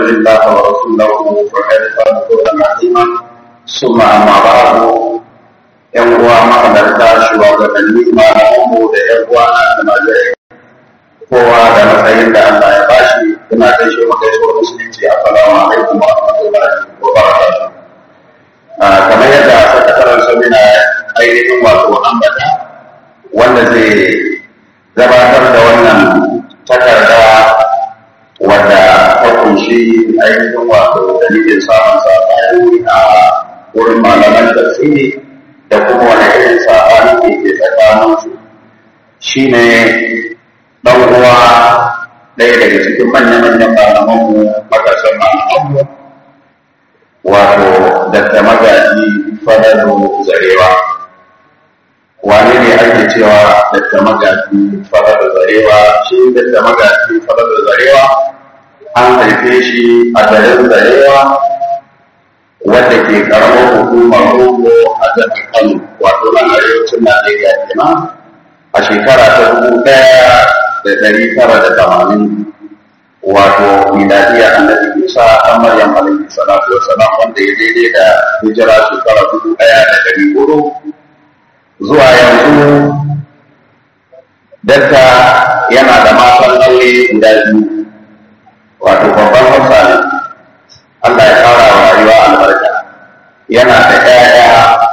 الله ورسوله فقد فاز فوزا عظيما ثم اما بعد yan uwa mahalarta shugabanni malamanmu da yan uwa na almajirai kowa da matsayin da Allah ya bashi ina gaishe mu gaisuwar musulunci assalamu alaikum wa rahmatullahi wa barakatuh kamar yadda sakataren samina ainihin wato ambata wanda zai gabatar da wannan takarda wadda ta kunshi ainihin wato dalilin samun sabani a wurin malaman tafsiri da kuma wani irin sabani ke ke tsakanin su shine dan uwa ɗaya daga cikin manya-manyan malamanmu makasan malamanmu wato dakta magaji fadalu zarewa wane ne ake cewa dakta magaji fadalu zarewa shi dakta magaji fadalu zarewa an haife shi a garin zarewa wadda ke karamar hukumar rogo a jihar kano wato nan arewacin najeriya kenan a shekara ta dubu ɗaya da ɗari tara da tamanin wato miladiya annabi isa ɗan maryam alaihi salatu wa salam wanda ya daidai da hijira shekara dubu ɗaya da ɗari hudu zuwa yanzu dakta yana da matan aure guda biyu wato babban hausa ne Allah ya fara wa rayuwa albarka yana da ƴaƴa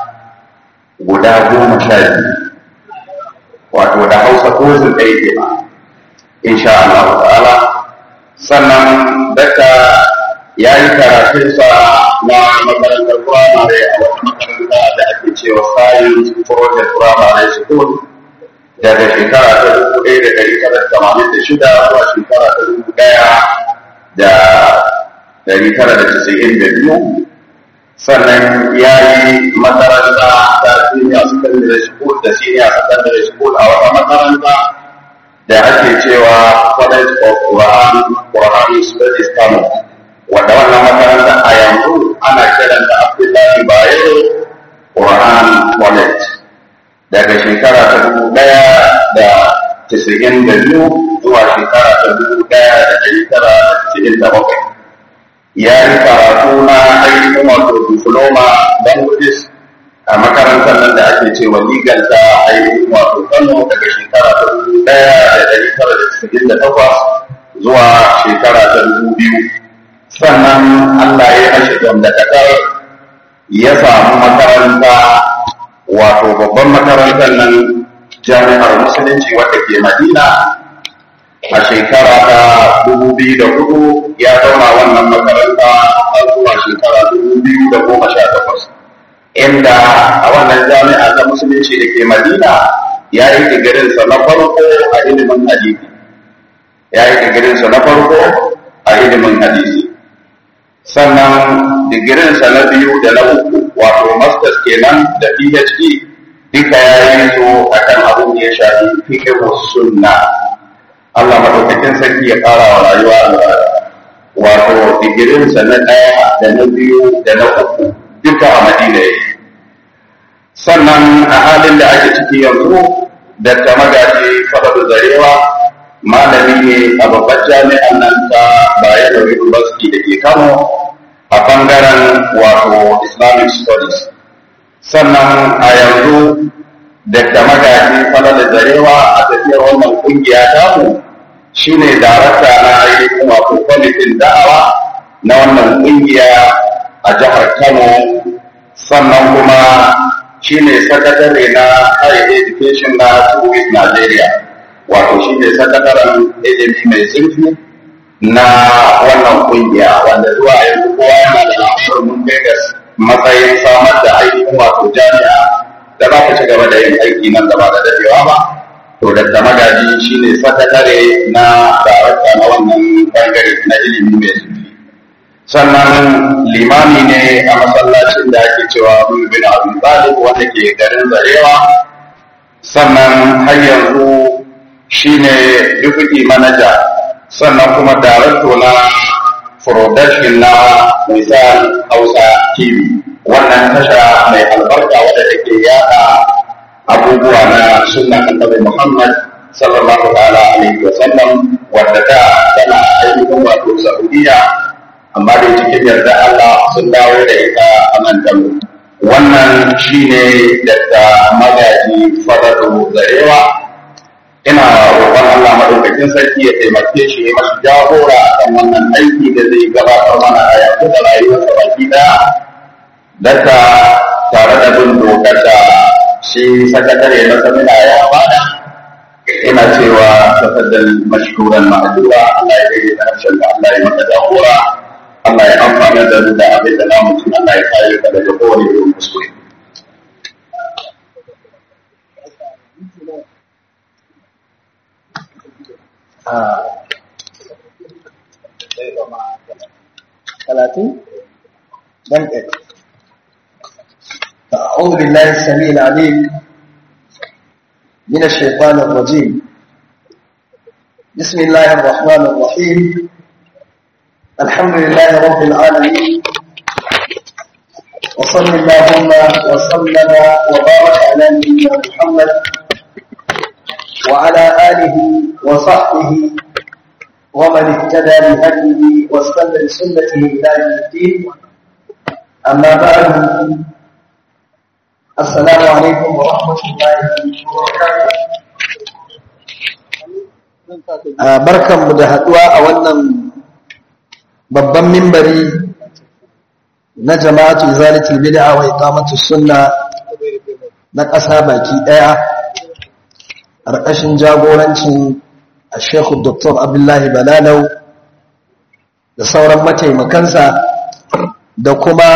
guda goma sha biyu wato da hausa kozin ɗaya ke ma insha Allah ta'ala sannan daga ya yi karatunsa na makarantar firamare a wata makaranta da ake cewa science project primary school daga shekara ta dubu ɗaya da ɗari tara da tamanin da shida zuwa shekara ta dubu ɗaya da ɗari tara da casa'in da biyu sannan ya yi makaranta ta senior secondary school da senior secondary school a wata makaranta da ake cewa college of Quran Quran Studies Kano wanda wannan makaranta a yanzu ana kiran da Abdullahi Bayero Quran College daga shekara ta dubu ɗaya da casa'in da biyu zuwa shekara ta dubu ɗaya da ɗari tara da casa'in da bakwai ya yi karatu na ainihin wato diploma languages a makarantar nan da ake cewa legal ta ainihin wato kano daga shekara ta dubu ɗaya da ɗari tara da casa'in da takwas zuwa shekara ta dubu biyu sannan allah ya kashe gamdakatar ya samu makaranta wato babban makarantar nan jami'ar musulunci wadda ke madina a shekara ta dubu biyu da hudu ya zauna wannan makaranta har zuwa shekara dubu biyu da goma sha takwas inda a wannan jami'a ta musulunci da ke madina ya yi digirinsa na farko a ilimin hadisi ya yi digirinsa na farko a ilimin hadisi sannan digirinsa na biyu da na uku wato masters kenan da phd duka ya yi su akan abin da ya shafi fiqh sunna Allah madaukakin sarki ya ƙara wa rayuwa wato digirinsa na ɗaya da na biyu da na uku duka a madina yake sannan a halin da ake ciki yanzu da ta magaji fadar zarewa malami ne a babbar jami'an nan ta Bayero University da ke Kano a bangaren wato Islamic Studies sannan a yanzu da ta magaji fadar zarewa a tafiyar wannan kungiya tamu shine darakta na ainihin wato kwamitin da'awa na wannan kungiya a jihar Kano sannan kuma shi ne sakatare na higher education na tourist Nigeria wato shi ne sakataren ilimi mai zurfi na wannan kungiya wanda zuwa yanzu kowa yana da lafiyar mun kai ga matsayin samar da ainihin wato jami'a da za ta ci gaba da yin aiki nan gaba da dadewa ba to da magaji shi ne sakatare na darakta na wannan bangare na ilimi mai zurfi sannan limami ne a masallacin da ake cewa bin abu talib wanda ke garin zarewa sannan har yanzu shine deputy manager sannan kuma darakto na production na misal hausa tv wannan tasha mai albarka wadda take yada abubuwa na sunna annabi muhammad sallallahu ta'ala alaihi wa sallam wadda ta tana ainihin wato saudiya amma dai cikin yarda Allah sun dawo da ita a mantan wannan shine daga magaji faradu zarewa ina roƙon Allah madaukakin sarki ya taimake shi ya mashi jagora akan wannan aiki da zai gabatar mana a yanzu da rayuwarsa baki daya daga tare da bin dokar da shi sakatare na samina ya bada ina cewa tafaddal mashkuran ma'adura Allah ya rage da harshen da Allah ya maka jagora Allah ya amfana da mu da abin da namu tun Allah ya kare ka daga kowane irin kuskure ثلاثين بل أعوذ بالله السميع العليم من الشيطان الرجيم بسم الله الرحمن الرحيم الحمد لله رب العالمين وصل اللهم وسلم وبارك على نبينا محمد وعلى آله وصحبه ومن اهتدى بهديه واستنى بسنته الى يوم الدين اما بعد السلام عليكم ورحمه الله وبركاته barkanmu da haduwa a wannan babban mimbari na jama'atu izalatul bid'a wa iqamatus sunna na ƙasa baki ɗaya ƙarƙashin jagorancin الشيخ الدكتور عبد الله بلالو da sauran mataimakansa da kuma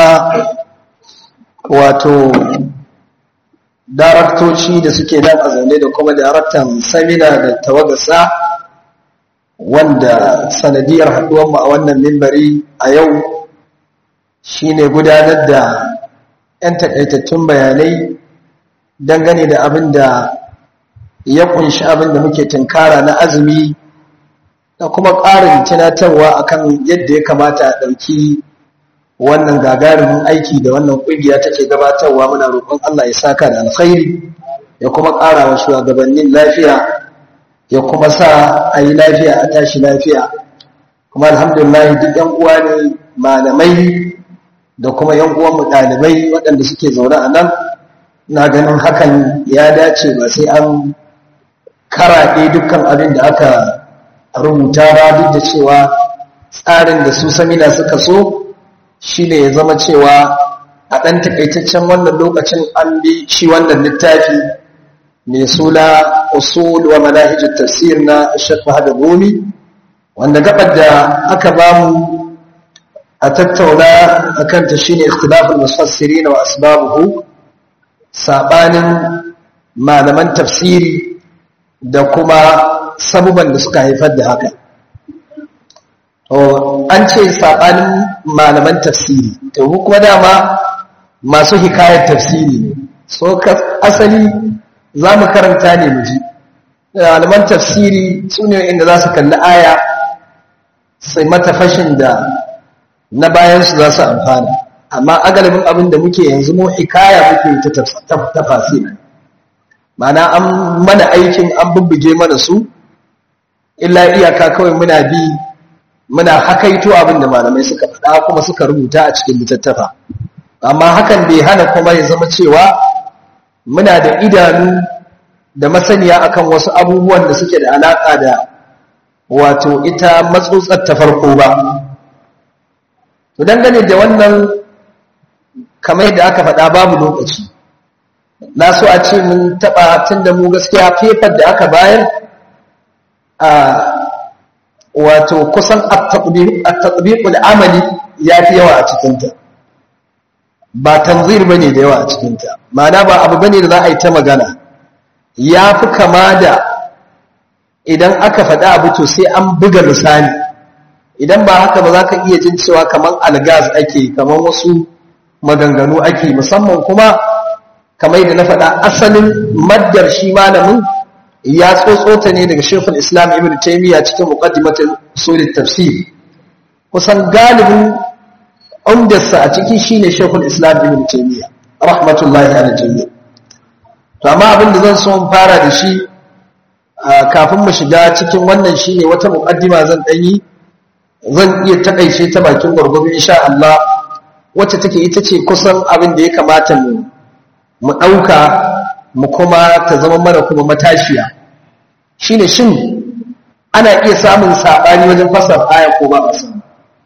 wato daraktoci da suke nan a zaune da kuma daraktan samina da tawagarsa wanda sanadiyar haɗuwanmu a wannan mimbari a yau shine gudanar da 'yan takaitattun bayanai dangane da abin da ya kunshi abin da muke tunkara na azumi da kuma ƙarin tunatarwa akan yadda ya kamata a ɗauki wannan gagarumin aiki da wannan ƙungiya take gabatarwa muna roƙon Allah ya saka da alkhairi ya kuma ƙara wa shugabannin lafiya ya kuma sa a yi lafiya a tashi lafiya kuma alhamdulillah duk yan uwa ne malamai da kuma yan uwanmu ɗalibai waɗanda suke zaune a nan na ganin hakan ya dace ba sai an karaɗe dukkan abin da aka rubuta ba duk da cewa tsarin da su samina suka so shi ne ya zama cewa a ɗan takaitaccen wannan lokacin an bi shi wannan littafi mai suna usul wa manahijin tafsir na shekwa hada gomi wanda gabar da aka bamu a tattauna a kanta shi ne ikhtilafin musassiri na wa asbabuhu saɓanin malaman tafsiri da kuma sabuban da suka haifar da haka an ce saɓanin malaman tafsiri to kuma dama masu hikayar tafsiri ne so asali za mu karanta ne mu ji malaman tafsiri su ne inda za su kalli aya sai mata fashin da na bayansu za su amfana amma agalibin abin da muke yanzu mu hikaya muke ta tafasiri mana an mana aikin an bubbuge mana su illa iyaka kawai muna bi muna hakaito abin da malamai suka faɗa kuma suka rubuta a cikin littattafa amma hakan bai hana kuma ya zama cewa muna da idanu da masaniya akan wasu abubuwan da suke da alaƙa da wato ita matsutsar ta farko ba to dangane da wannan kamar yadda aka faɗa babu lokaci na so a ce mun taɓa tun da mu gaskiya fefar da aka bayar a wato kusan at-tatbiqul amali ya fi yawa a cikinta ba tanzir bane da yawa a cikinta ma'ana ba abu bane da za a yi ta magana ya fi kama da idan aka faɗa abu to sai an buga misali idan ba haka ba za ka iya jin cewa kamar algas ake kamar wasu maganganu ake musamman kuma kamar da na faɗa asalin maddar shi malamin ya tsotsota ne daga shekul islam ibn taimiyya cikin muqaddimatul usulit tafsir kusan galibin umdarsa a ciki shine shekul islam ibn taimiyya rahmatullahi ala jami'a to amma abin da zan so in fara da shi kafin mu shiga cikin wannan shine wata muqaddima zan dan yi zan iya taƙaice ta bakin gwargwado insha Allah wacce take ita ce kusan abin da ya kamata mu mu ɗauka mu kuma ta zama mana kuma matashiya shine shin ana iya samun saɓani wajen fasar aya ko ba a samu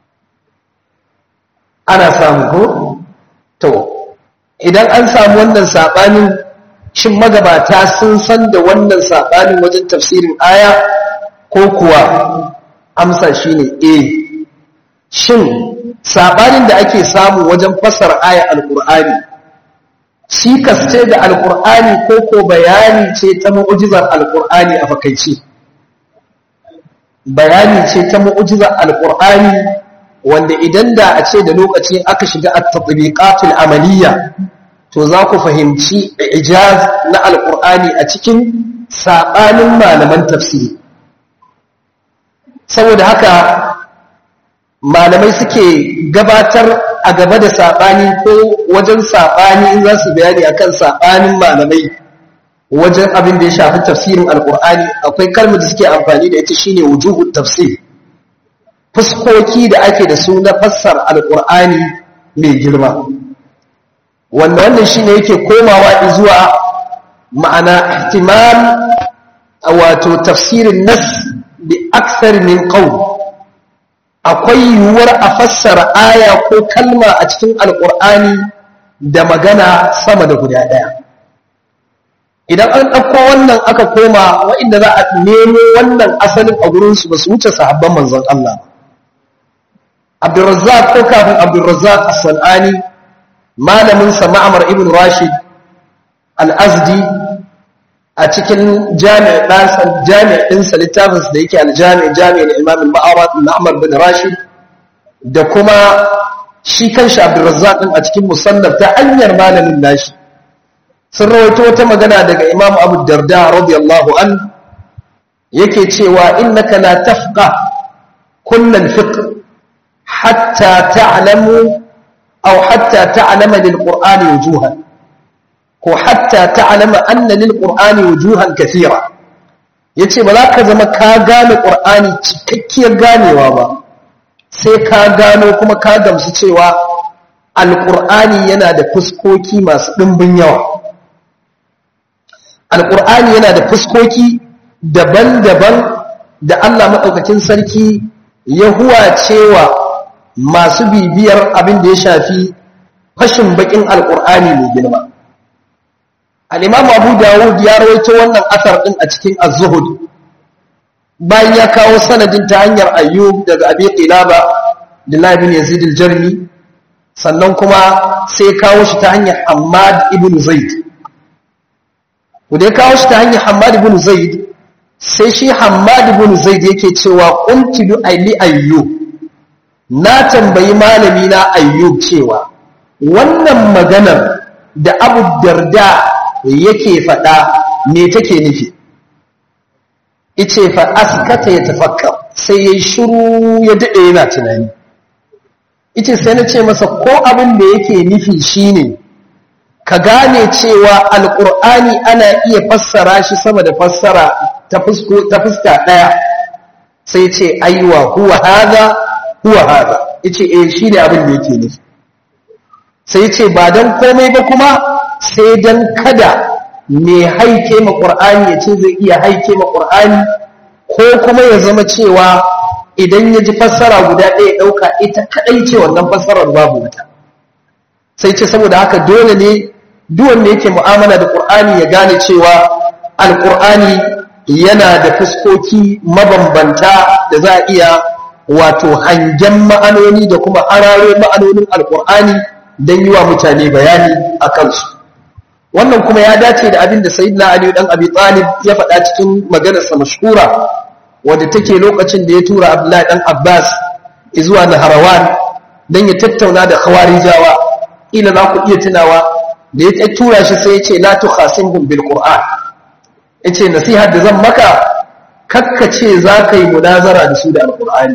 ana samu ko to idan an samu wannan saɓanin shin magabata sun san da wannan saɓanin wajen tafsirin aya ko kuwa amsa shine eh shin saɓanin da ake samu wajen fasar aya alƙur'ani cikas ce da alƙur'ani ko ko bayani ce ta mu'ujizar alƙur'ani a fakaice bayani ce ta mu'ujizar alƙur'ani wanda idan da a ce da lokaci aka shiga at-tatbiqatul amaliyya to za ku fahimci ijaz na alƙur'ani a cikin saɓanin malaman tafsiri saboda haka malamai suke gabatar a gaba da saɓani ko wajen saɓani in za su bayani akan saɓanin malamai wajen abin da ya shafi tafsirin alƙur'ani akwai kalmar da suke amfani da ita shine wujuhu tafsir fuskoki da ake da su na fassar alƙur'ani mai girma wanda wannan shine yake komawa zuwa ma'ana ihtimal wato tafsirin nas bi aksar min qawl akwai yiwuwar a fassara aya ko kalma a cikin alkur'ani da magana sama da guda ɗaya idan an ɗauko wannan aka koma wa'inda za a nemo wannan asalin a gurinsu ba su wuce sahabban manzon Allah abdurrazzaq ko kafin abdurrazzaq as-sanani malamin sa ma'amar ibn rashid al-azdi a cikin jami'a ɗansa jami'a ɗinsa littafinsa da yake aljami'a jami'a da imamin ma'arat ma'amar bin rashid da kuma shi kan shi abdurrazzaq ɗin a cikin musannaf ta hanyar malamin nashi sun rawaito wata magana daga imam abu darda radiyallahu an yake cewa innaka la tafqa kullal fiqh hatta ta'lamu aw hatta ta'lama lil qur'ani wujuhan ko hatta ta'lama anna lil qur'ani wujuhan kathira yace ba za ka zama ka gane qur'ani cikakkiyar ganewa ba sai ka gano kuma ka gamsu cewa alqur'ani yana da fuskoki masu dimbin yawa alqur'ani yana da fuskoki daban-daban da Allah madaukakin sarki ya huwa cewa masu bibiyar abin da ya shafi fashin bakin alqur'ani mai girma al'imam abu dawud ya rawaito wannan asar ɗin a cikin az-zuhud bayan ya kawo sanadin ta hanyar ayyub daga abi qilaba da labin yazid al-jarmi sannan kuma sai ya kawo shi ta hanyar hammad ibn zaid da ya kawo shi ta hanyar hammad ibn zaid sai shi hammad ibn zaid yake cewa qultu li ayyub na tambayi malami na ayyub cewa wannan maganar da abu darda yake faɗa me take nufi ice fa askata ya tafakkar sai yayi shiru ya dade yana tunani ice sai na ce masa ko abin da yake nufi shine ka gane cewa alqur'ani ana iya fassara shi sama da fassara ta fusko ta fuska daya sai ce aiwa huwa hada huwa hada yace eh shine abin da yake nufi sai ce ba dan komai ba kuma sai dan kada mai haike ma ƙur'ani ya ce zai iya haike ma ƙur'ani ko kuma ya zama cewa idan ya ji fassara guda ɗaya ɗauka ita kaɗai ce wannan fassarar babu wata sai ce saboda haka dole ne duwanda yake mu'amala da ƙur'ani ya gane cewa alƙur'ani yana da fuskoki mabambanta da za a iya wato hangen ma'anoni da kuma hararo ma'anonin alƙur'ani don yi wa mutane bayani a kansu wannan kuma ya dace da abin da sayyidina ali dan abi talib ya faɗa cikin maganarsa mashhura wadda take lokacin da ya tura abdullahi dan abbas zuwa naharawan dan ya tattauna da khawarijawa ila za ku iya tunawa da ya tura shi sai ya ce la tukhasimhum bil qur'an yace nasihar da zan maka kakkace za ka yi munazara da su da alqur'ani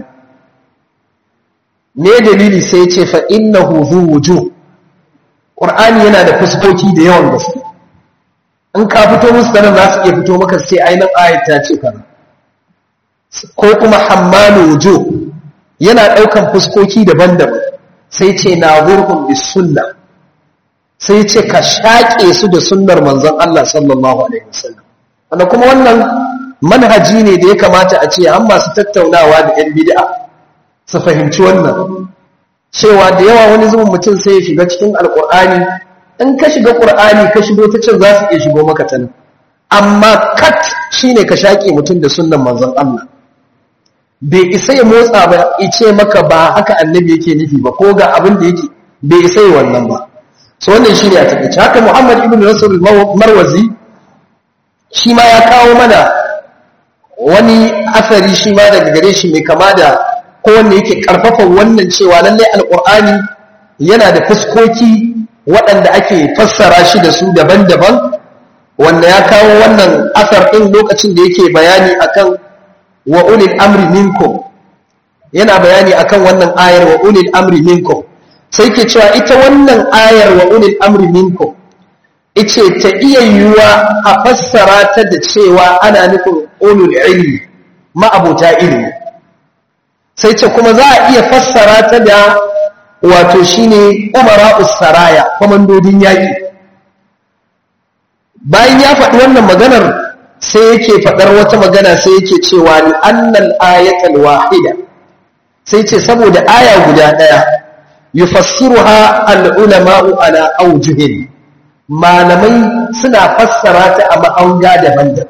ne dalili sai ya ce fa innahu zu wujuh Ƙur'ani yana da fuskoki da yawan gaske in ka fito musu da nan za su iya fito maka sai ainihin ayat ta ce kaza ko kuma hammalu wujo yana ɗaukan fuskoki daban-daban sai ce na zurhun bis sunna sai ce ka shaƙe su da sunnar manzon Allah sallallahu alaihi wasallam wanda kuma wannan manhaji ne da ya kamata a ce an masu tattaunawa da yan bid'a su fahimci wannan cewa da yawa wani zubin mutum sai ya shiga cikin alƙur'ani in ka shiga ƙur'ani ka shigo ta can za su iya shigo maka ta nan amma kat shine ka shaƙe mutum da sunnan manzon Allah bai isa ya motsa ba ice maka ba haka annabi yake nufi ba ko ga abin da yake bai isa ya wannan ba so wannan shi ne a takaice haka muhammad ibn nasir marwazi shi ma ya kawo mana wani asari shi ma daga gare shi mai kama da ko wanda yake karfafa wannan cewa lallai alkur'ani yana da fuskoki waɗanda ake fassara shi da su daban-daban wanda ya kawo wannan asar ɗin lokacin da yake bayani akan wa ulil amri minkum yana bayani akan wannan ayar wa ulil amri minkum sai ke cewa ita wannan ayar wa ulil amri minkum ice ta iya yiwuwa a fassara ta da cewa ana nufin ulul ilmi ma'abuta ilmi sai ce kuma za a iya fassara ta da wato shine umara usaraya kwamandodin yaƙi bayan ya faɗi wannan maganar sai yake faɗar wata magana sai yake cewa ni annal ayatal wahida sai ce saboda aya guda ɗaya yufassiruha al-ulama'u ala awjuhin malamai suna fassara ta a ma'anga daban-daban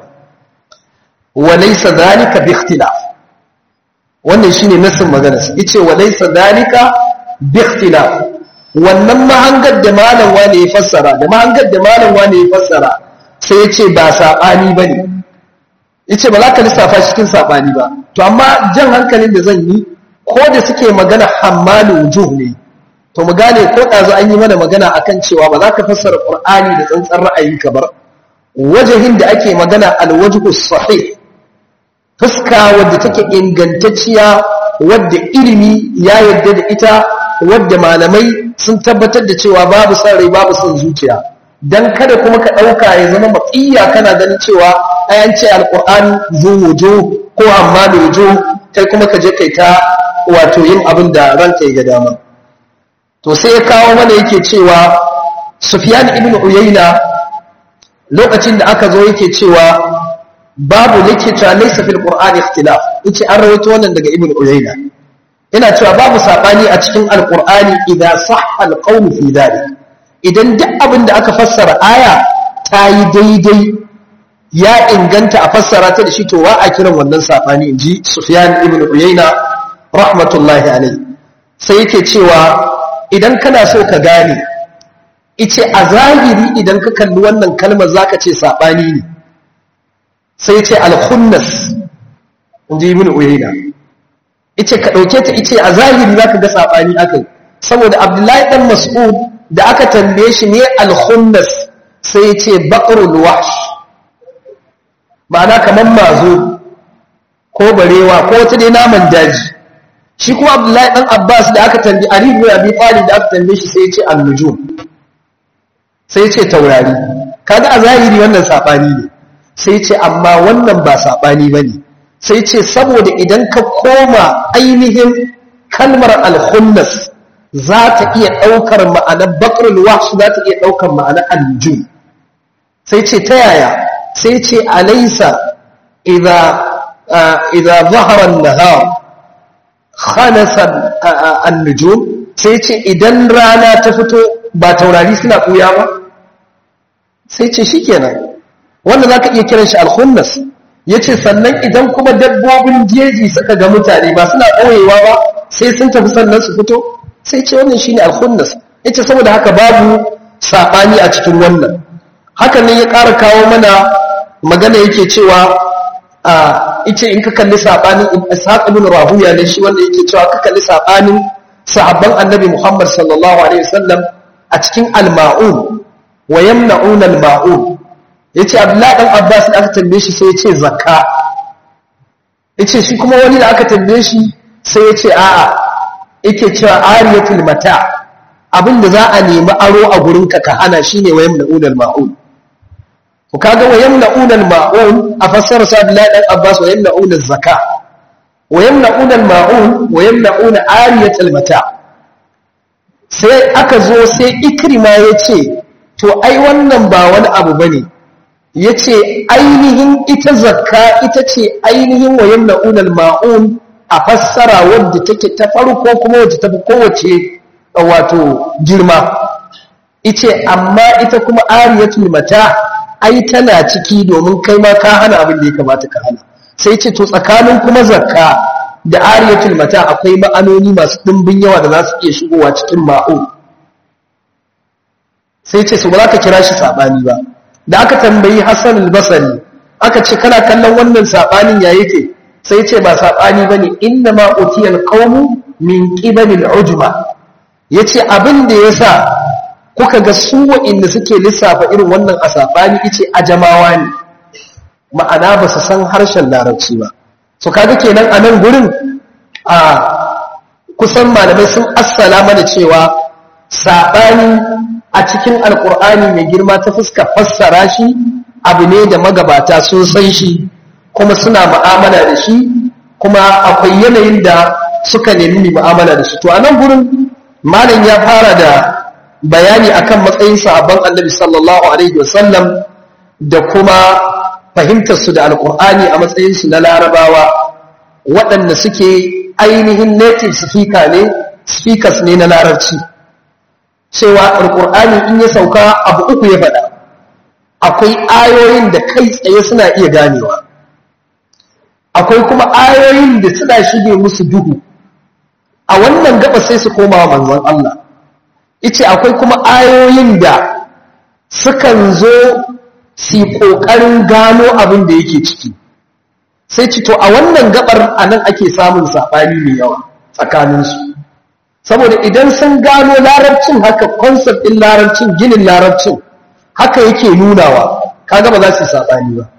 wa laysa dhalika bi ikhtilaf wannan shine nasin magana sai yace wa laysa dhalika bi ikhtilaf wannan mahangar da malam wani ya fassara da mahangar da malam wani ya fassara sai yace ba sabani bane yace ba za ka lissafa cikin sabani ba to amma jan hankalin da zan yi ko da suke magana hammalu wujuh ne to mu gane ko ɗazu an yi mana magana akan cewa ba za ka fassara ƙur'ani da tsantsan ra'ayi ka bar wajahin da ake magana alwajhu sahih fuska wadda take ingantacciya wadda ilimi ya yarda da ita wadda malamai sun tabbatar da cewa babu son rai babu son zuciya dan kada kuma ka ɗauka ya zama matsiya kana ganin cewa ayan ce alƙur'ani zu wujo ko amma da wujo kai kuma ka je kai ta wato yin abin da ranka ya ga dama to sai ya kawo mana yake cewa Sufyan ibn Uyayna lokacin da aka zo yake cewa babu yake cewa laysa fil Qur'an ikhtilaf yace an rawaito wannan daga Ibn Uyayna ina cewa babu sabani a cikin Al-Qur'ani idan sahha al-qawl fi dhalik idan duk abin da aka fassara aya ta yi daidai ya inganta a fassara ta da shi to wa a kiran wannan sabani inji Sufyan ibn Uyayna rahmatullahi alayhi sai yake cewa idan kana so ka gane ice a zahiri idan ka kalli wannan kalmar zaka ce sabani ne sai ce al-khunnas inji ibn uyayna ice ka dauke ta ice a zahiri zaka ga sabani akai saboda abdullahi dan mas'ud da aka tambaye shi ne al-khunnas sai ya ce baqrul wahsh ma'ana kaman mazo ko barewa ko wata dai naman daji shi kuma abdullahi dan abbas da aka tambi ali ibn abi talib da aka tambaye shi sai ya ce an-nujum sai ya ce taurari kaga a zahiri wannan sabani ne sai ya ce amma wannan ba sabani bane sai ya ce saboda idan ka koma ainihin kalmar al-khunnas za ta iya daukar ma'anar bakrul wahsh za ta iya daukar ma'anar an-nujum sai ce ta yaya sai ce alaysa idza idza zahara an-nahar khalasa an-nujum sai ce idan rana ta fito ba taurari suna kuya ba sai ce shikenan wanda zaka iya kiran shi al-khunnas yace sannan idan kuma dabbobin jeji suka ga mutane ba suna koyewa ba sai sun tafi sannan su fito sai ce wannan shine al-khunnas yace saboda haka babu sabani a cikin wannan haka ne ya ƙara kawo mana magana yake cewa a ice in ka kalli sabanin ishaq ibn rahuya ne shi wanda yake cewa ka kalli sabanin sahabban annabi Muhammad sallallahu alaihi wasallam a cikin al-ma'un wa yamna'un al-ma'un yace Abdullah dan Abbas da aka tambaye shi sai yace zakka yace shi kuma wani da aka tambaye shi sai yace a'a yake cewa ariyatul mata abinda za a nemi aro a gurin ka ka hana shine wa yamna'un al-ma'un ku kaga wa yamna'un al-ma'un a fassara sa Abdullah dan Abbas wa yamna'un az-zakka wa yamna'una al-ma'un wa yamna'una ariyatal mata sai aka zo sai ikrima yace to ai wannan ba wani abu bane yace ainihin ita zakka ita ce ainihin wa yamna'una al-ma'un a fassara wadda take ta farko kuma wadda ta fi kowace wato girma ice amma ita kuma ariyatul mata ai tana ciki domin kai ma ka hana abin da ya kamata ka hana sai ce to tsakanin kuma zakka da ariyatul mata akwai ma'anoni masu dimbin yawa da za su iya shigowa cikin ma'u sai ce su ba za ka kira shi sabani ba da aka tambayi Hassan al-Basri aka ce kana kallon wannan sabanin ya yake sai ce ba sabani bane inna ma utiyal qawmu min qibalil ujma yace abin da yasa kuka ga su wa'inda suke lissafa irin wannan a sabani ice ajamawa ne ma'ana ba su san harshen larabci ba so kaga kenan a nan gurin a kusan malamai sun assala mana cewa saɓani a cikin alkur'ani mai girma ta fuska fassara shi abu ne da magabata sun san shi kuma suna mu'amala da shi kuma akwai yanayin da suka nemi mu'amala da shi to a nan gurin malam ya fara da bayani akan matsayin sahabban annabi sallallahu alaihi wasallam da kuma fahimtar su da alkur'ani a matsayin su na larabawa waɗanda suke ainihin native speaker ne speakers ne na larabci cewa alkur'ani in ya sauka abu uku ya faɗa akwai ayoyin da kai tsaye suna iya ganewa akwai kuma ayoyin da suna shige musu duhu a wannan gaba sai su koma wa manzon Allah ice akwai kuma ayoyin da sukan zo su ƙoƙarin gano abin da yake ciki sai ci to a wannan gabar a nan ake samun saɓani mai yawa tsakaninsu saboda idan sun gano larabcin haka concept ɗin larabcin ginin larabcin haka yake nunawa kaga ba za su saɓani ba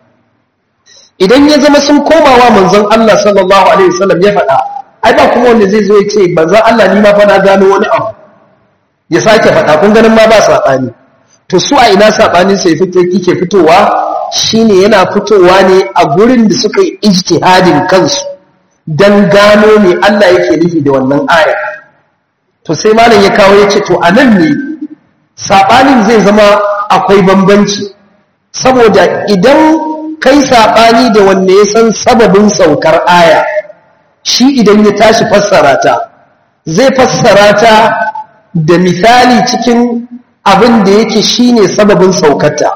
idan ya zama sun komawa manzon Allah sallallahu alaihi wasallam ya faɗa ai ba kuma wanda zai zo ya ce manzon Allah ni ma fa na gano wani abu ya sake faɗa kun ganin ma ba saɓani to su a ina saɓanin sai fito kike fitowa shine yana fitowa ne a gurin da suka yi ijtihadin kansu dan gano me Allah yake nufi da wannan aya to sai malam ya kawo yace to anan ne saɓanin zai zama akwai bambanci saboda idan kai saɓani da wanne ya san sababin saukar aya shi idan ya tashi fassara ta zai fassara ta da misali cikin abin da yake shine sababin saukarta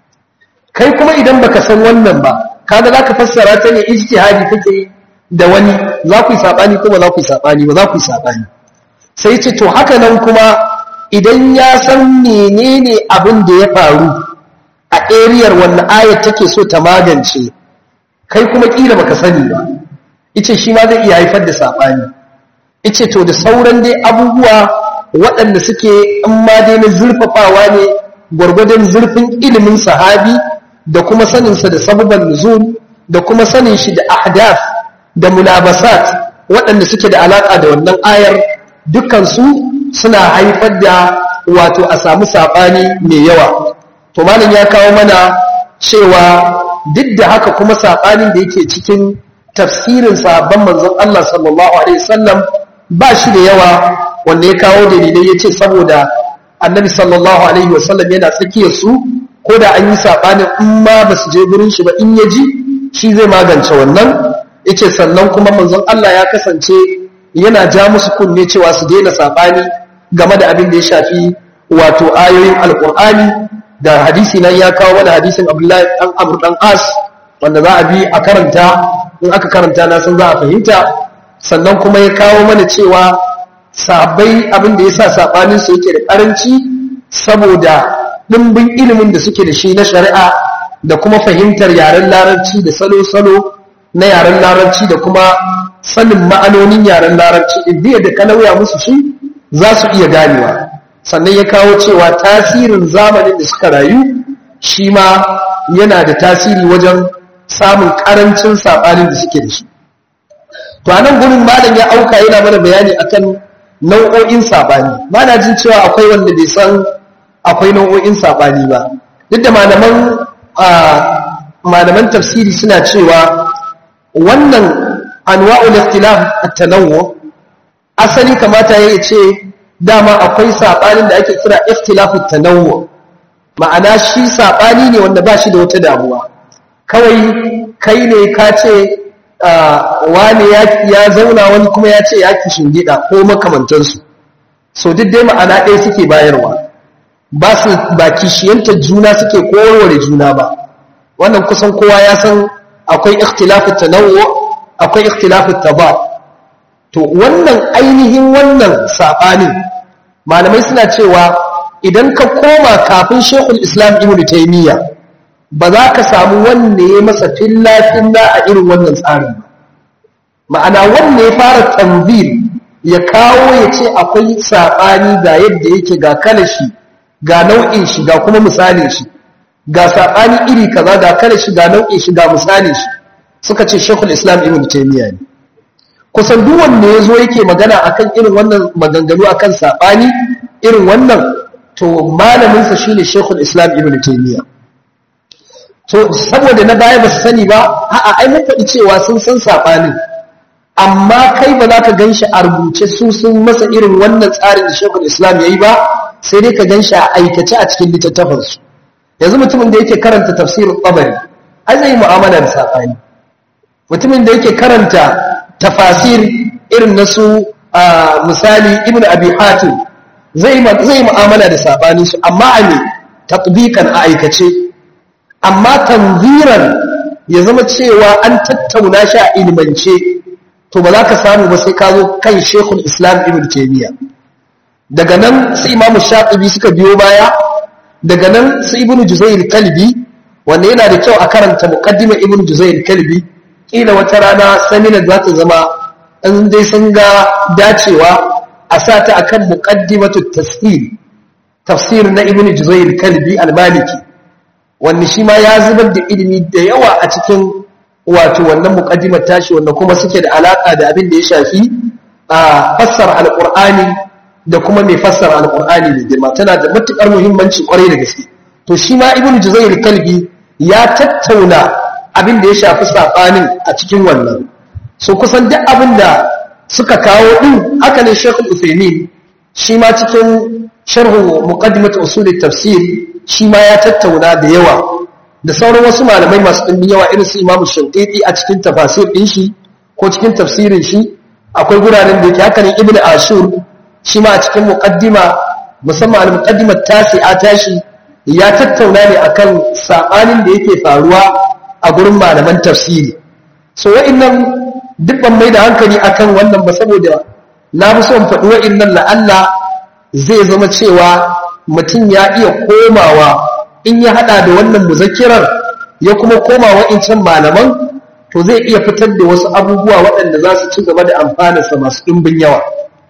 kai kuma idan baka san wannan ba kaga zaka fassara ta ne ijtihadi kake da wani za ku yi sabani kuma za ku yi sabani ba za ku yi sabani sai ce to haka nan kuma idan ya san menene abin da ya faru a ariyar wannan ayat take so ta magance kai kuma kila baka sani ba ice shi ma zai iya haifar da sabani ice to da sauran dai abubuwa waɗanda suke in ma dai na zurfafawa ne gwargwadon zurfin ilimin sahabi da kuma saninsa da sababan nuzul da kuma sanin shi da ahdaf da mulabasat waɗanda suke da alaƙa da wannan ayar dukansu suna haifar da wato a samu saɓani mai yawa to malam ya kawo mana cewa duk da haka kuma saɓanin da yake cikin tafsirin sahabban manzon Allah sallallahu alaihi wasallam ba shi da yawa wanda ya kawo dalilai ya ce saboda annabi sallallahu alaihi wasallam yana tsakiyar su ko da an yi saɓanin in ma ba su je gurin shi ba in ya ji shi zai magance wannan ya ce sannan kuma manzon Allah ya kasance yana ja musu kunne cewa su daina saɓani game da abin da ya shafi wato ayoyin alƙur'ani da hadisi nan ya kawo wani hadisin abdullahi ɗan amur ɗan as wanda za a bi a karanta in aka karanta na san za a fahimta sannan kuma ya kawo mana cewa sabai abin da ya sa saɓaninsu yake da ƙaranci saboda ɗimbin ilimin da suke da shi na shari'a da kuma fahimtar yaren larabci da salo-salo na yaren larabci da kuma sanin ma'anonin yaren larabci indiya da ka lauya musu shi za su iya ganewa sannan ya kawo cewa tasirin zamanin da suka rayu shi ma yana da tasiri wajen samun ƙarancin saɓanin da suke da shi to a nan gurin malam ya auka yana mana bayani akan nau'o'in saɓani ba na jin cewa akwai wanda bai san akwai nau'o'in saɓani ba duk da malaman malaman tafsiri suna cewa wannan anwa'ul ikhtilaf at-tanawwu asali kamata ya ce dama akwai sabanin da ake kira ikhtilafu at-tanawwu ma'ana shi sabani ne wanda ba shi da wata damuwa kawai kai ne ka ce wani ya zauna wani kuma ya ce ya kishin gida ko makamantansu so duk dai ma'ana ɗaya suke bayarwa ba su ba kishiyantar juna suke kowarware juna ba wannan kusan kowa ya san akwai ikhtilafu tanawwu akwai ikhtilafu tabab to wannan ainihin wannan sabanin malamai suna cewa idan ka koma kafin Sheikhul Islam Ibn Taymiyyah ba za ka samu wanne ya masa filla filla a irin wannan tsarin ba ma'ana wanne ya fara tanzir ya kawo ya ce akwai sabani ga yadda yake ga kalashi ga nau'in shi ga kuma misalin shi ga saɓani iri kaza ga kala shi ga nau'in shi ga misalin shi suka ce shekul islam ibn taymiya ne kusan duk wanda ya zo yake magana akan irin wannan maganganu akan saɓani irin wannan to malaminsa shine shekul islam ibn taymiya to saboda na baya ba su sani ba a'a ai mun faɗi cewa sun san saɓanin amma kai ba za ka gan shi a rubuce su sun masa irin wannan tsarin da shekul islam ya yi ba sai dai ka gan shi a aikace a cikin littattafansu yanzu mutumin da yake karanta tafsirin tabari ai zai mu'amala da saɓani mutumin da yake karanta tafasir irin na su misali ibn abi hatim zai zai mu'amala da saɓani su amma a ne tatbikan a aikace amma tanziran ya zama cewa an tattauna shi a ilmance to ba za ka samu ba sai ka zo kan shekul islam ibn taymiya daga nan su imamu shafi'i suka biyo baya daga nan su ibnu juzair kalbi wanda yana da kyau a karanta muqaddima ibnu juzair kalbi kila wata rana seminar za ta zama an dai sun ga dacewa a sata akan muqaddimatu tafsir tafsir na ibnu juzair kalbi al-maliki wanda shi ma ya zubar da ilimi da yawa a cikin wato wannan muqaddimar tashi wanda kuma suke da alaka da abin da ya shafi a fassara alqur'ani da kuma mai fassara alkur'ani mai girma tana da matukar muhimmanci kwarai da gaske to shi ma ibnu juzair kalbi ya tattauna abin da ya shafi sabanin a cikin wannan so kusan duk abin da suka kawo din haka ne shekul uthaymin shi ma cikin sharhu muqaddimat usul tafsir shi ma ya tattauna da yawa da sauran wasu malamai masu ɗimbin yawa irin su imamu shankiti a cikin tafasir ɗin shi ko cikin tafsirin shi akwai guraren da yake haka ne ibnu ashur shi ma a cikin muƙaddima musamman al-muqaddimar tasi'a tashi ya tattauna ne akan sabanin da yake faruwa a gurin malaman tafsiri so wa'annan duk ban mai da hankali akan wannan ba saboda na fi son faɗi wa'annan la'alla zai zama cewa mutum ya iya komawa in ya haɗa da wannan muzakirar ya kuma koma wa'incan malaman to zai iya fitar da wasu abubuwa waɗanda za su ci gaba da amfanarsa masu ɗimbin yawa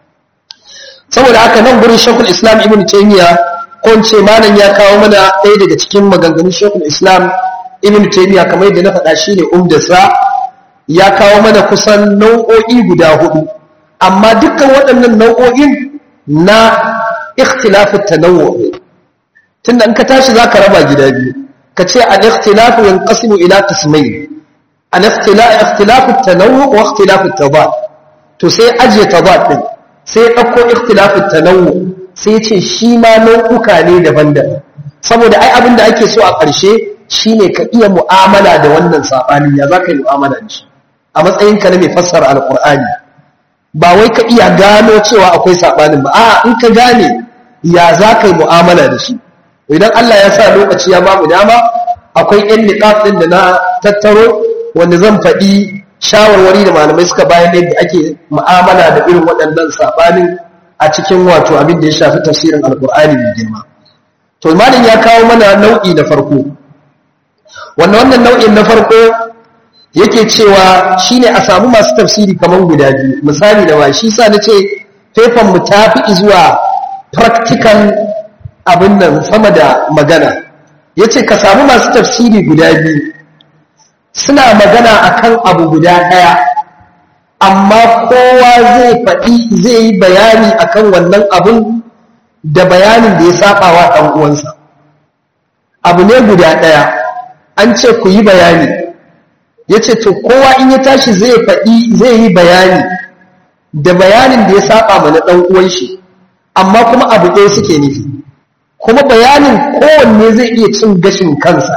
saboda haka nan gurin shekul islam ibn taimiyya ko ce malam ya kawo mana ɗaya daga cikin maganganun shekul islam ibn taimiyya kamar yadda na faɗa shi ne umdasa ya kawo mana kusan nau'o'i guda hudu amma dukkan waɗannan nau'o'in na ikhtilafu tanawwu tunda in ka tashi zaka raba gida biyu ka ce al-ikhtilafu yanqasimu ila qismayn al-ikhtilafu tanawwu wa ikhtilafu tadad to sai ajiye tadad din sai ɗauko ikhtilafin tanawwu sai ce shi ma nau'uka ne daban-daban saboda ai abin da ake so a ƙarshe shine ka iya mu'amala da wannan saɓanin ya za ka yi mu'amala da shi a matsayinka na mai fassara alƙur'ani ba wai ka iya gano cewa akwai saɓanin ba a in ka gane ya za ka yi mu'amala da shi idan Allah ya sa lokaci ya ba mu dama akwai ƴan niqab ɗin da na tattaro wanda zan faɗi shawarwari da malamai suka bayan yadda ake mu'amala da irin waɗannan saɓanin a cikin wato abin da ya shafi tafsirin alkur'ani mai girma to malam ya kawo mana nau'i na farko wannan wannan nau'in na farko yake cewa shine a samu masu tafsiri kamar guda biyu misali da ba shi sa na ce fefan mu ta fi zuwa practical abin nan sama da magana yace ka samu masu tafsiri guda biyu suna magana akan abu guda ɗaya amma kowa zai faɗi zai yi bayani akan wannan abun da bayanin da ya saba wa ɗan uwansa abu ne guda ɗaya an ce ku yi bayani yace to kowa in ya tashi zai faɗi zai yi bayani da bayanin da ya saba mana dan uwan shi amma kuma abu ɗaya suke nufi kuma bayanin kowanne zai iya cin gashin kansa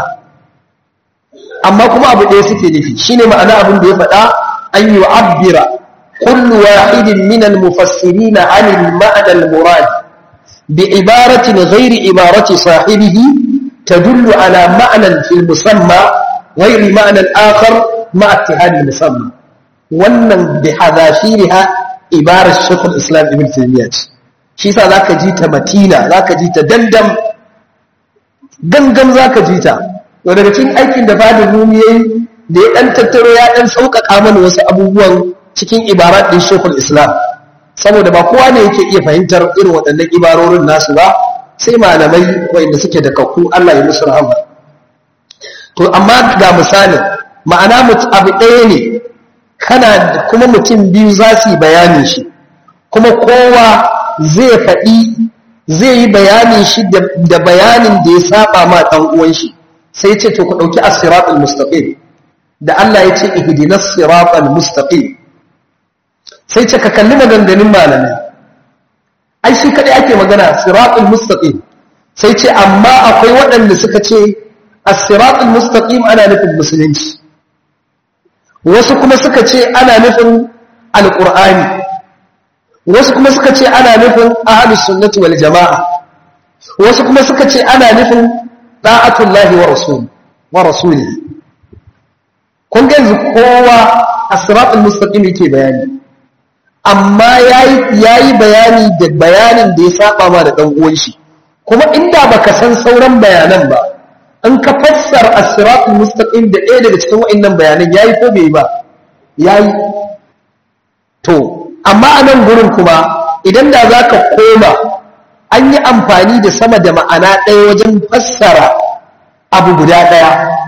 amma kuma abu ɗaya suke nufi shine ma'ana abin da ya faɗa an yi abbira kullu wahidin min al-mufassirin an al-ma'na al-murad bi ibaratin ghairi ibarati sahibihi tadullu ala ma'nan fi al-musamma ghairi ma'na al-akhar ma'a ittihad al-musamma wannan bi hadafiriha ibarar shaykh al-islam ibn taymiyyah shi yasa zaka ji ta matina zaka ji ta dandam gangan zaka ji ta to daga cikin aikin da fadin rumi yayi da ya dan tattaro ya dan sauƙaƙa mana wasu abubuwan cikin ibarat din shekul islam saboda ba kowa ne yake iya fahimtar irin waɗannan ibarorin nasu ba sai malamai wanda suke da kakku Allah ya musu rahama to amma ga misalin ma'ana mutu abu ɗaya ne kana kuma mutum biyu za su yi bayanin shi kuma kowa zai faɗi zai yi bayanin shi da bayanin da ya saba ma ɗan uwan shi sai ce to ku ɗauki as-siratal mustaqim da Allah ya ce ihdinas siratal mustaqim sai ce ka kalli maganganun malamai ai shi kadai ake magana siratal mustaqim sai ce amma akwai waɗanda suka ce as-siratal mustaqim ana nufin musulunci wasu kuma suka ce ana nufin alqur'ani wasu kuma suka ce ana nufin ahlus sunnati wal jamaa wasu kuma suka ce ana nufin da'atullahi wa rasuli wa rasuli kun ga yanzu kowa as-siratal mustaqim yake bayani amma yayi yayi bayani da bayanin da ya saba ma da dan uwan shi kuma inda baka san sauran bayanan ba in ka fassara as-siratal mustaqim da ɗaya daga cikin wa'annan bayanan yayi ko bai ba yayi to amma a nan gurin kuma idan da zaka koma an yi amfani da sama da ma'ana ɗaya wajen fassara abu guda ɗaya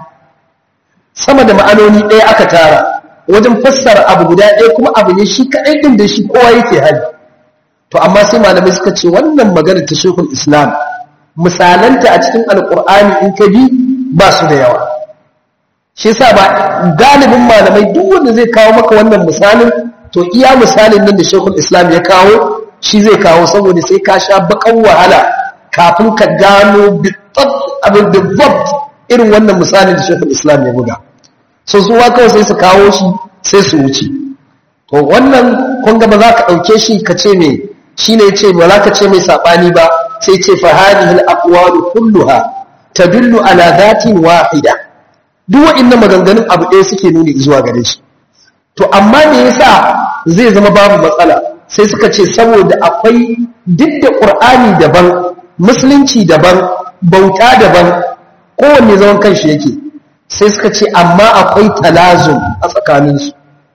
sama da ma'anoni ɗaya aka tara wajen fassara abu guda ɗaya kuma abu ne shi kaɗai ɗin da shi kowa yake hali to amma sai malamai suka ce wannan magana ta shekul islam misalanta a cikin alƙur'ani in ka bi ba su da yawa shi yasa ba galibin malamai duk wanda zai kawo maka wannan misalin to iya misalin nan da shekul islam ya kawo shi zai kawo saboda sai ka sha bakan wahala kafin ka gano abin da irin wannan misalin da shekul islam ya buga so su wa kawai sai su kawo shi sai su wuce to wannan kun ga ba za ka ɗauke shi ka ce mai shi ne ce ba za ka ce mai saɓani ba sai ce fa hadihi al-aqwalu kulluha tadullu ala dhatin wahida duk wa'annan maganganun abu ɗaya suke nuni zuwa gare shi to amma me yasa zai zama babu matsala sai suka ce saboda akwai duk da qur'ani daban musulunci daban bauta daban kowanne zaman kanshi yake sai suka ce amma akwai talazum a tsakaninsu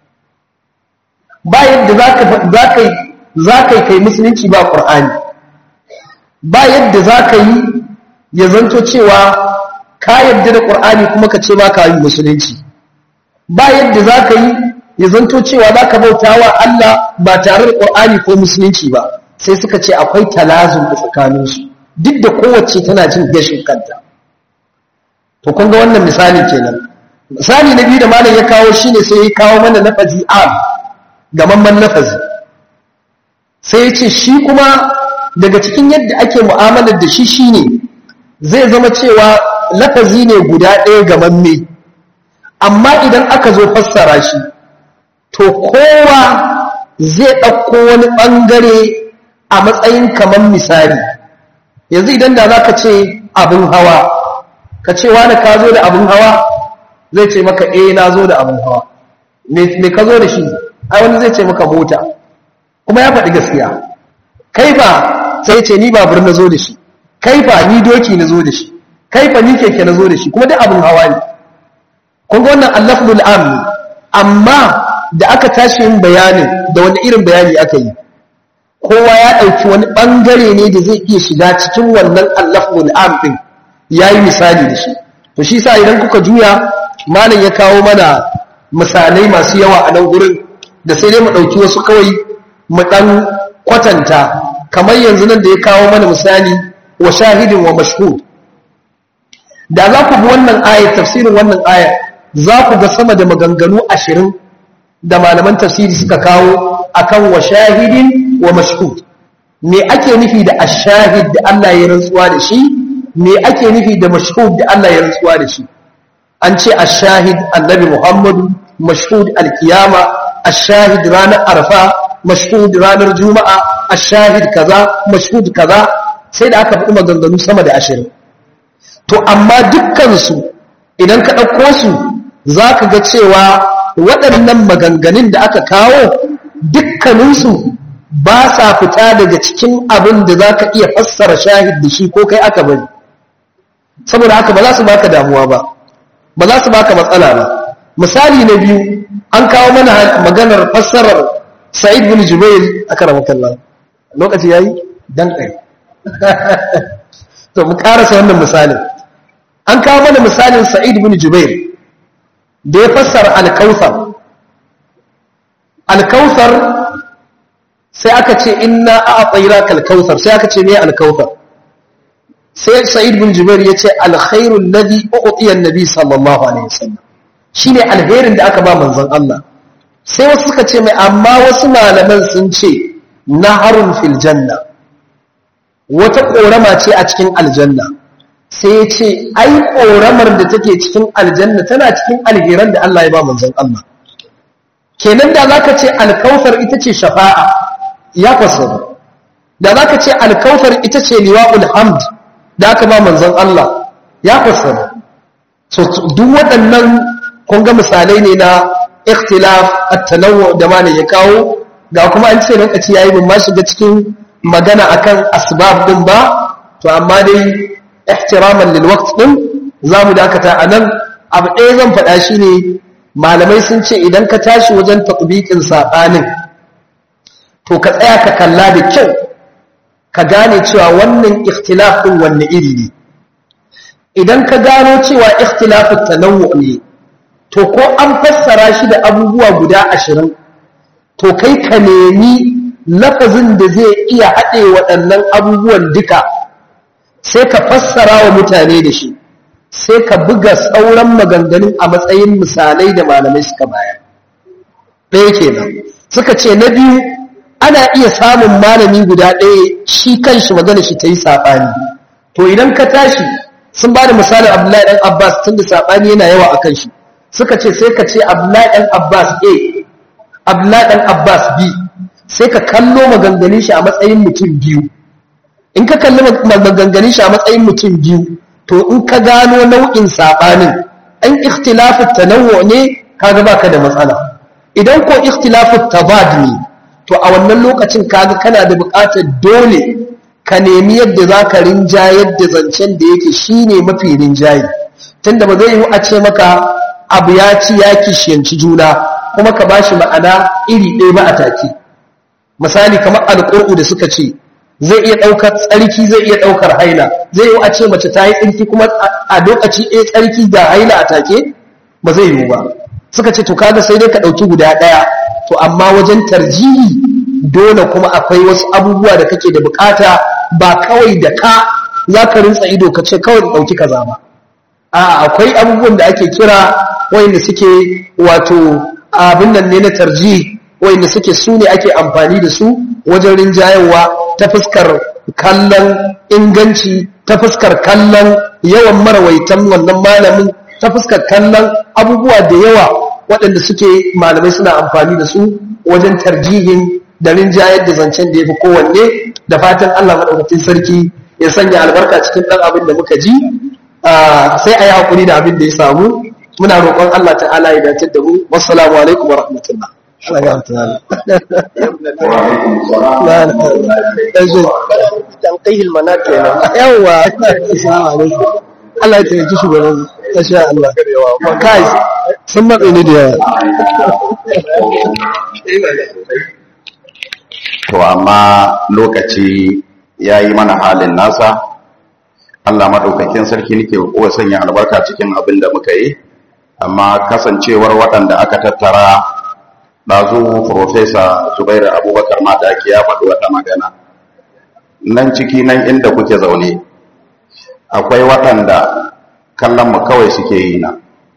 ba yadda za ka yi kai musulunci ba ƙur'ani ba yadda za ka yi ya zanto cewa ka yadda da ƙur'ani kuma ka ce ba ka yi musulunci ba yadda za ka yi ya zanto cewa za ka bauta wa Allah ba tare da ƙur'ani ko musulunci ba sai suka ce akwai talazum a tsakaninsu duk da kowace tana jin gashin kanta to kun ga wannan misali kenan misali na biyu da malam ya kawo shine sai ya kawo mana lafazi am gamamman lafazi sai ya ce shi kuma daga cikin yadda ake mu'amalar da shi shine zai zama cewa lafazi ne guda ɗaya gamamme amma idan aka zo fassara shi to kowa zai ɗauko wani ɓangare a matsayin kamar misali yanzu idan da za ka ce abin hawa ka ce wani ka zo da abin hawa zai ce maka eh na zo da abin hawa me ka zo da shi ai wani zai ce maka mota kuma ya faɗi gaskiya kai fa sai ce ni babur na zo da shi kai fa ni doki na zo da shi kai fa ni keke na zo da shi kuma duk abin hawa ne kun ga wannan allafdul am amma da aka tashi yin bayanin da wani irin bayani aka yi kowa ya ɗauki wani ɓangare ne da zai iya shiga cikin wannan allafdul am ɗin ya yi misali da shi to shi sa idan kuka juya malam ya kawo mana misalai masu yawa a nan gurin da sai dai mu ɗauki wasu kawai mu ɗan kwatanta kamar yanzu nan da ya kawo mana misali wa shahidin wa mashhud da za ku bi wannan ayar tafsirin wannan ayar za ku ga sama da maganganu ashirin da malaman tafsiri suka kawo akan wa shahidin wa mashhud me ake nufi da ashahid da Allah ya rantsuwa da shi me ake nufi da mashhud da Allah ya rantsuwa da shi an ce ashahid annabi Muhammadu mashhud alkiyama ashahid ranar arfa mashhud ranar juma'a ashahid kaza mashhud kaza sai da aka faɗi maganganu sama da ashirin to amma dukkansu idan ka ɗauko su za ka ga cewa waɗannan maganganun da aka kawo dukkaninsu ba sa fita daga cikin abin da za ka iya fassara shahid da shi ko kai aka bari saboda haka ba za su baka damuwa ba ba za su baka matsala ba misali na biyu an kawo mana maganar fassarar sa'id bin jubair aka ramakallah lokaci yayi dan kai to mu karasa wannan misalin an kawo mana misalin sa'id bin jubair da ya fassara al-kautsar al-kautsar sai aka ce inna a'tainaka al-kautsar sai aka ce me al-kautsar sai sa'id bin jubair yace al-khairu alladhi u'tiya an-nabi sallallahu alaihi wasallam shine alherin da aka ba manzon Allah sai wasu suka ce mai amma wasu malaman sun ce naharun fil janna wata korama ce a cikin aljanna sai ya ce ai koramar da take cikin aljanna tana cikin alheran da Allah ya ba manzon Allah kenan da zaka ce alkautar ita ce shafa'a ya fasaru da zaka ce alkautar ita ce liwa'ul hamd da aka ba manzon Allah ya fasaru so duk waɗannan kun ga misalai ne na ikhtilaf at-tanawwu da malam ya kawo ga kuma an ce lokaci yayi bin ma shiga cikin magana akan asbab din ba to amma dai ihtiraman lil waqt din zamu dakata anan abu ɗaya zan faɗa shine malamai sun ce idan ka tashi wajen tatbiqin sabanin to ka tsaya ka kalla da kyau ka gane cewa wannan ikhtilaf din wanne iri ne idan ka gano cewa ikhtilafut tanawwu ne to ko an fassara shi da abubuwa guda ashirin to kai ka nemi lafazin da zai iya haɗe waɗannan abubuwan duka sai ka fassara wa mutane da shi sai ka buga sauran maganganun a matsayin misalai da malamai suka bayar ɗaya kenan suka ce na biyu ana iya samun malami guda ɗaya shi kanshi magana shi ta yi saɓani to idan ka tashi sun ba da misalin abdullahi ɗan abbas tun da saɓani yana yawa a kan shi suka ce sai ka ce abdullahi ɗan abbas a abdullahi ɗan abbas b sai ka kallo maganganun shi a matsayin mutum biyu in ka kalli maganganun shi a matsayin mutum biyu to in ka gano nau'in saɓanin an ikhtilafu tanawwu ne kaga baka da matsala idan ko ikhtilafu tabad ne to a wannan lokacin kaga kana da buƙatar dole ka nemi yadda za ka rinjayar da zancen da yake shine mafi rinjaye tunda ba zai yi a ce maka abu ya ci ya kishiyanci juna kuma ka bashi ma'ana iri ɗaya ba a take misali kamar alƙur'u da suka ce zai iya ɗaukar tsarki zai iya ɗaukar haila zai yi a ce mace ta yi tsarki kuma a lokaci ɗaya tsarki da haila a take ba zai yiwu ba suka ce to kaga sai dai ka ɗauki guda ɗaya to amma wajen tarjihi dole kuma akwai wasu abubuwa da kake da bukata ba kawai da ka za ka rinsa ido ka ce kawai ɗauki kaza ba a akwai abubuwan da ake kira wayanda suke wato abin nan ne na tarji wayanda suke su ne ake amfani da su wajen rinjayarwa ta fuskar kallon inganci ta fuskar kallon yawan marawaitan wannan malamin ta fuskar kallon abubuwa da yawa waɗanda suke malamai suna amfani da su wajen tarjihin da rinjayar da zancen da ya fi kowanne da fatan Allah maɗaukakin sarki ya sanya albarka cikin ɗan abin da muka ji sai a yi haƙuri da abin da ya samu muna roƙon Allah ta'ala ya dace da mu wassalamu alaikum wa rahmatullah Allah ya ta'ala tanqihil manat kenan yawa assalamu alaikum Allah ya taimaki shugaban insha Allah kai sun matsa ni da yawa to amma lokaci ya yi mana halin nasa Allah maɗaukakin sarki nake kowa sanya albarka cikin abin da muka yi amma kasancewar waɗanda aka tattara ɗazu Profesa Zubairu Abubakar Madaki ya faɗi wata magana nan ciki nan inda kuke zaune akwai waɗanda kallon mu kawai suke yi na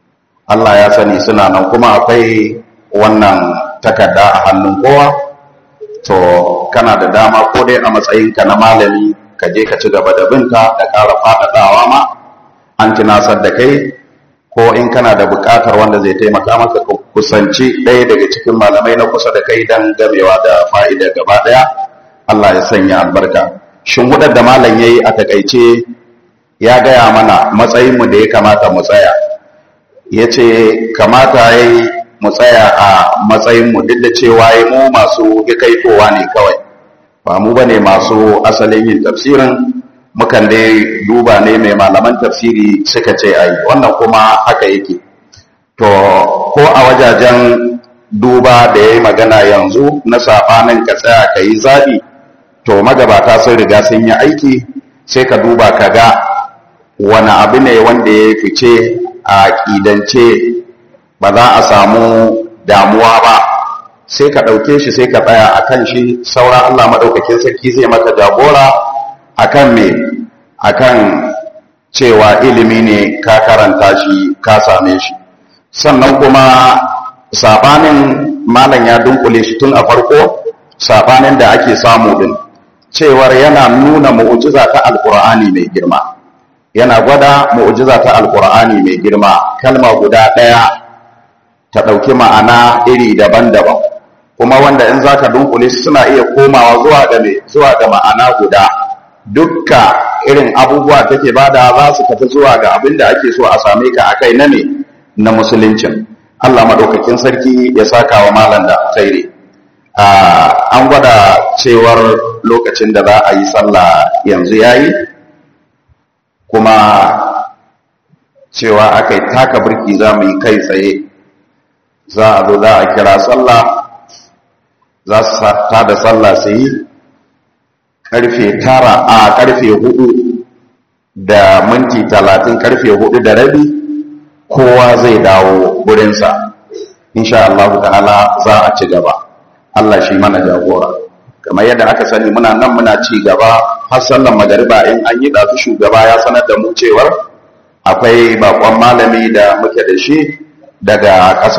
Allah ya sani suna nan kuma akwai wannan takarda a hannun kowa to kana da dama ko dai a matsayinka na malami ka je ka ci gaba da binta da ƙara faɗaɗawa ma an tunasar da kai ko in kana da buƙatar wanda zai taimaka maka ka kusanci ɗaya daga cikin malamai na kusa da kai don gamewa da fa'ida gaba ɗaya Allah ya sanya albarka shin hudar da malam ya yi a takaice ya gaya mana matsayinmu da ya kamata mu tsaya ya ce kamata ya yi mu tsaya a matsayinmu duk da cewa ya mu masu hikaitowa ne kawai ba mu ba ne masu asalin yin tafsirin mukan dai duba ne mai malaman tafsiri suka ce ai wannan kuma haka yake to ko a wajajen duba da ya yi magana yanzu na saɓanin ka tsaya ka yi zaɓi to magabata sun riga sun yi aiki sai ka duba ka ga wani abu ne wanda ya fice a ƙidance ba za a samu damuwa ba sai ka ɗauke shi sai ka tsaya a kan shi sauran Allah maɗaukakin sarki zai maka jagora a kan me a kan cewa ilimi ne ka karanta shi ka same shi sannan kuma saɓanin malam ya dunkule shi tun a farko saɓanin da ake samu din cewar yana nuna mu'ujiza ta alkur'ani mai girma yana gwada mu'ujiza ta alkur'ani mai girma kalma guda ɗaya ta ɗauki ma'ana iri daban-daban kuma wanda in zaka dunkule suna iya komawa zuwa ga zuwa ga ma'ana guda dukka irin abubuwa take bada za su tafi zuwa ga abin da ake so a same ka akai na ne na musuluncin Allah madaukakin sarki ya saka wa malam da alkhairi an gwada cewar lokacin da za a yi sallah yanzu yayi kuma cewa aka yi taka birki za mu yi kai tsaye za a zo za a kira sallah za su ta da sallah su yi karfe tara a karfe hudu da minti talatin karfe hudu da rabi kowa zai dawo gurinsa insha Allah ta'ala za a ci gaba Allah shi mana jagora kamar yadda aka sani muna nan muna ci gaba har sallan magariba in an yi ɗazu shugaba ya sanar da mu cewar akwai bakon malami da muke da shi daga ƙasa